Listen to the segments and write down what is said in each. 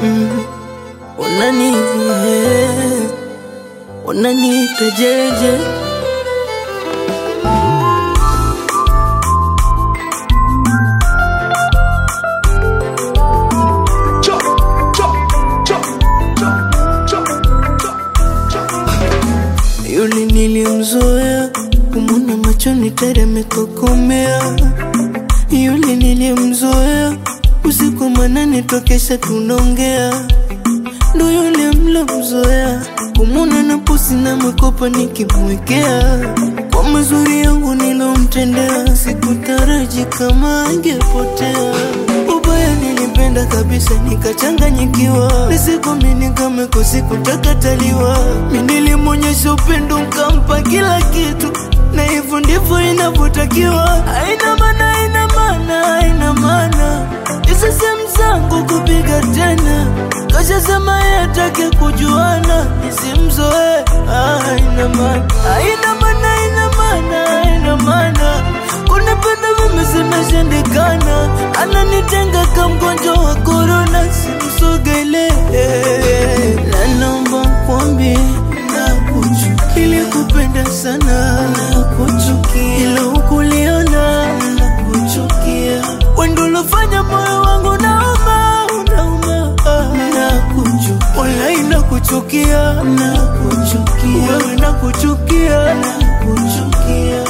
mm. Unani eh, unaniita jeje Yule nilimzoea kumwona machoni teremekokomea. Yule nilimzoea usiku manane tokesha tunaongea. Ndo yule mlomzoea kumwona na pusi na mwekopa nikimwekea. Kwa mazuri yangu nilomtendea, sikutaraji kama angepotea. Ubaya nilipenda kabisa nikachanganyikiwa, nisikomini kama kusikutakaaliwa. Mi nilimwonyesha upendo nkampa kila kitu, na hivyo ndivyo inavyotakiwa. Haina maana, haina maana, haina maana hizo sehemu zangu kupiga tena, kashasema yeye atake kujuana, nisimzoe. Ah, haina maana, haina maana, haina maana, haina maana kunipenda mimi zimeshindikana, ananitenga kama mgonjwa wa korona, simsogele na naomba kwambi nakuchukia, ilikupenda sana nakuchukia, ila ukuliona nakuchukia, wendo ulofanya moyo wangu nauma, unauma nakuchukia, walai nakuchukia, nakuchukia, wewe nakuchukia, nakuchukia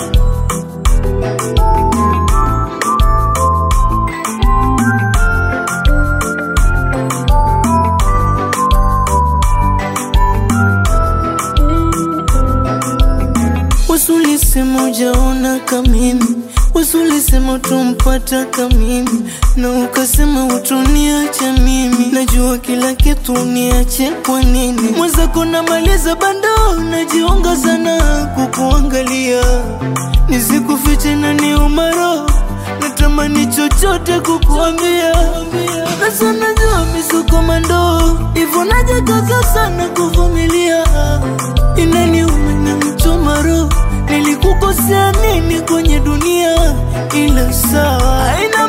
Wasulisema ujaona kamimi, wasulisema utumpata kamimi, na ukasema utuniacha mimi. Najua kila kitu uniache kwa nini? Mwenzako namaliza bando, najiunga sana kukuangalia, nisikufiche na ni umaro natamani chochote kukuambia, na sana jua misukomando hivyo najikaza sana kuvumilia, inaniuma na mchoma roho, nilikukosea nini kwenye dunia? Ila sawa, haina